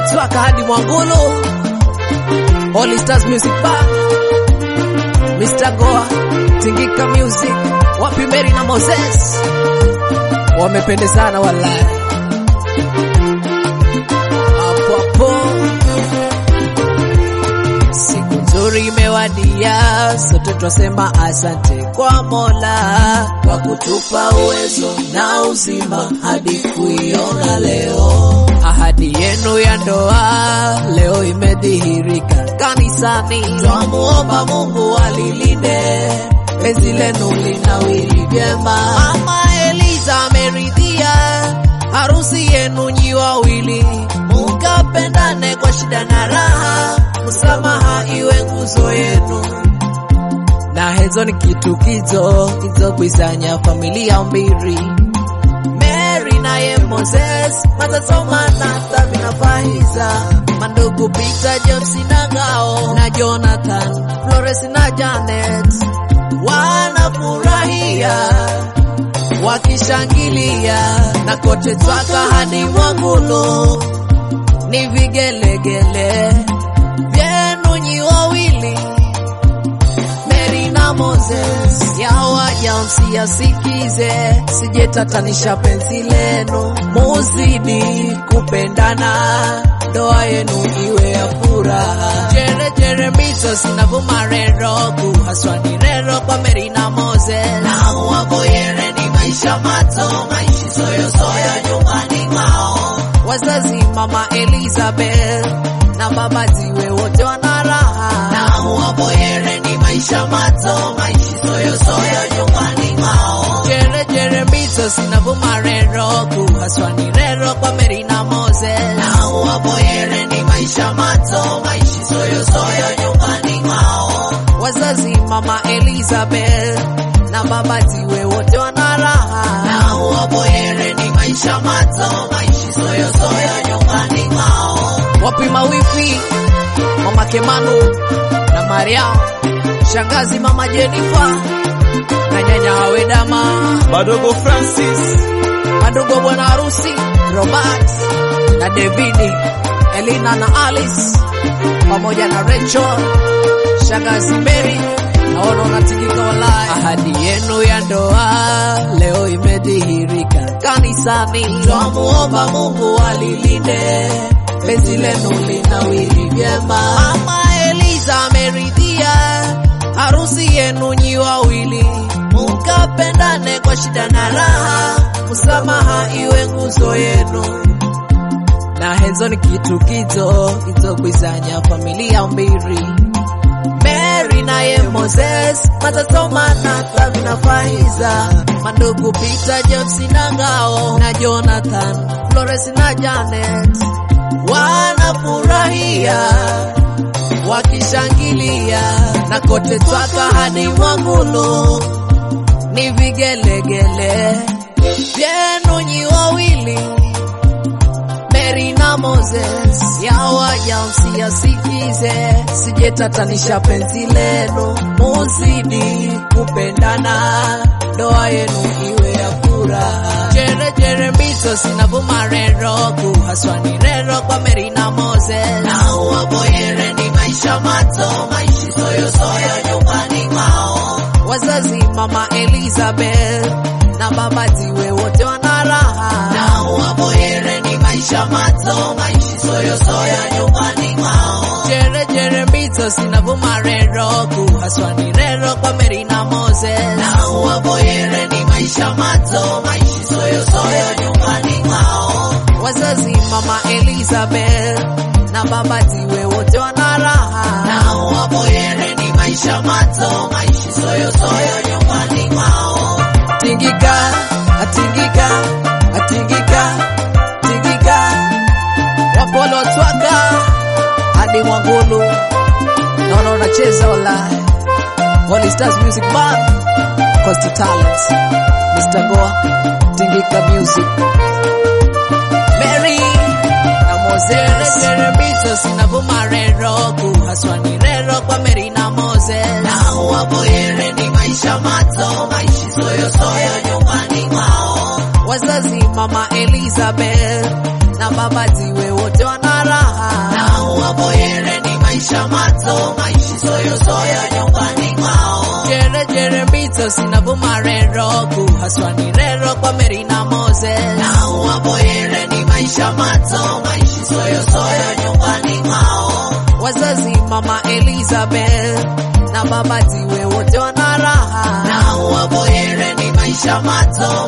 Twaka hadi Mwangulu, Holy Stars Music Bar, Mr. Goa, Tingika Music, wapi Mary na Moses wamependezana wallahi. Hapo hapo siku nzuri imewadia, sote twasema asante kwa Mola kwa kutupa uwezo na uzima hadi kuiona leo. Ahadi yenu ya ndoa leo imedhihirika kanisani, twamuomba Mungu alilinde penzi lenu linawili vyema. Mama Eliza ameridhia harusi yenu nyi wawili, mukapendane kwa shida na raha, msamaha iwe nguzo yenu na hezo ni kitu kizo kizokwisanya familia mbili Mary naye Moses matasomana sabi na Faiza mandugu Peter James na Ngao na Jonathan Flores na Janet wanafurahia wakishangilia na kote Twaka hadi Mwangulu ni vigelegele vyenu nyi wawili Mary na Moses yawaja msiyasikize, sijetatanisha penzi lenu, muzidi kupendana, ndoa yenu iwe ya furaha. Jere jere miso sinavuma rero kuhaswa ni rero kwa Mary na Moses na waboyere ni maisha mato maishi soyo soyo nyumbani mwao wazazi mama Elizabeth na baba ziwe wote wana raha na waboyere ni maisha mato maishi soyo soyo nyumbani mwao jere jere mito sinavuma rero kuhaswa ni rero kwa Mary na Moses na waboyere ni maisha mato maishi soyo soyo nyumbani mwao wazazi mama Elizabeth na baba ziwe wote wana raha na waboyere ni maisha mato maishi soyo soyo nyumbani mwao wapi mawifi mama Kemanu na Mariam shangazi mama Jennifer na nyanya Awedama Madogo Francis, madogo bwana harusi Robert na Davidi Elina na Alice pamoja na Rachel shangazi Mary naona unatikika walai. Ahadi yenu ya ndoa leo imedhihirika kanisani, twamuomba Mungu alilinde penzi lenu linawili vyema. Mama Eliza ameridhia harusi yenu nyi wawili, mukapendane kwa shida na raha, msamaha iwe nguzo yenu na hezo ni kitu kizo kizokwisanya familia mbili Mary naye Moses matasomana sabi na Faiza mandugu Peter James na Ngao na Jonathan Flores na Janet wanafurahia wakishangilia na kote Twaka hadi Mwangulu ni vigelegele vyenu nyi wawili Mary na Moses yawaja msiyasikize, sijetatanisha penzi lenu, muzidi kupendana, ndoa yenu iwe ya furaha. Jere jere mito sinavuma rero kuhaswa ni rero kwa Mary na Moses na waboyere ni maisha mato maishi soyo soyo nyumbani mwao wazazi mama Elizabeth na baba ziwe wote wana raha na waboyere ni maisha mato maishi soyo soyo nyumbani mwao jere jere mito sinavuma rero kuhaswa ni rero kwa Mary na Moses na waboyere ni maisha mato maishi soyo soyo nyumbani mwao wazazi mama Elizabeth na baba ziwe wote wana raha na waboyere ni maisha mato maishi soyo soyo nyumbani mwao tingika atingika atingika tingika wapolo twaka hadi Mwangulu naona unacheza wallahi Holy Stars Music Bar Coast Talents Mr. Goa Tingika Music Mary na Moses Jeremito sinavuma rero kuhaswa ni rero kwa Mary na Moses na waboyere ni maisha mato maishi soyo soyo nyumbani mwao wazazi mama Elizabeth na baba ziwe wote wana raha na uwaboyere ni maisha mato maishi soyosoyo nyumbani mwao jere jere mbito sinavuma rero kuhaswa ni rero kwa Mary na Moses na uwaboyere ni maisha mato maishi soyosoyo nyumbani mwao wazazi mama Elizabeth na baba ziwe wote wana raha na uwaboyere ni maisha mato